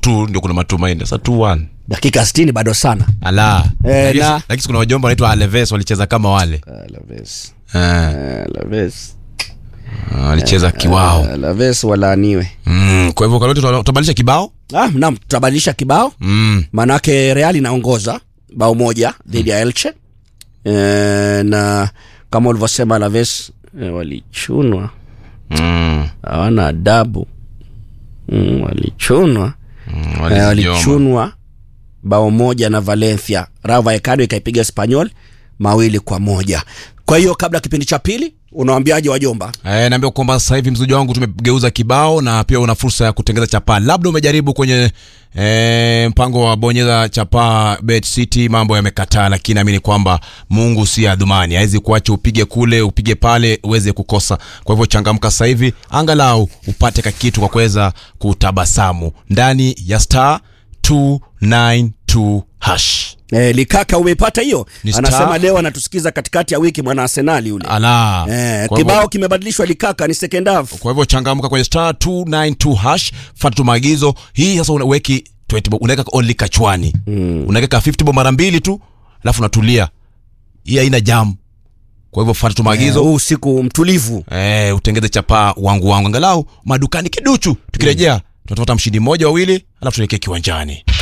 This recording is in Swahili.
2 ndio kuna matumaini sasa 2-1 dakika 60 bado sana ala Eh, Lakini- na- lakini kuna wajomba wanaitwa Alaves walicheza kama wale Alaves. Eh, Alaves. walicheza kiwao Alaves walaaniwe mm, kwa hivyo kaloti tutabadilisha kibao ah, naam tutabadilisha kibao mm. maanake real inaongoza bao moja dhidi ya elche e, na kama ulivyosema Alaves e, walichunwa Mm. hawana adabu mm, walichunwa Mm, e, walizijoma. walichunwa bao moja na Valencia Rayo Ekado ikaipiga Espanyol mawili kwa moja kwa hiyo kabla ya kipindi cha pili unawambiaje wajomba Eh, naambia kwamba sasa hivi mzuji wangu tumegeuza kibao na pia una fursa ya kutengeza chapaa. Labda umejaribu kwenye eh, mpango wa bonyeza chapaa Bet City, mambo yamekataa, lakini naamini kwamba Mungu si adhumani, hawezi kuacha upige kule upige pale uweze kukosa. Kwa hivyo changamka sasa hivi, angalau upate kakitu kwa kuweza kutabasamu ndani ya star 292 hash. e, Likaka umeipata hiyo Ni anasema star- leo anatusikiza katikati ya wiki mwana Arsenali yule Ala. Eh, Kwa hivyo- kibao kimebadilishwa Likaka ni second half. kwa hivyo changamka kwenye star 292 hash fata tu maagizo hii sasa unaweki 20 bob unaweka only kachwani mm. unaweka 50 bob mara mbili tu alafu unatulia hii haina jam kwa hivyo fata tu Eh, maagizo huu usiku mtulivu. eh, utengeze chapaa wangu wangu angalau madukani kiduchu tukirejea tunatafuta mshindi mmoja wawili alafu tuelekee kiwanjani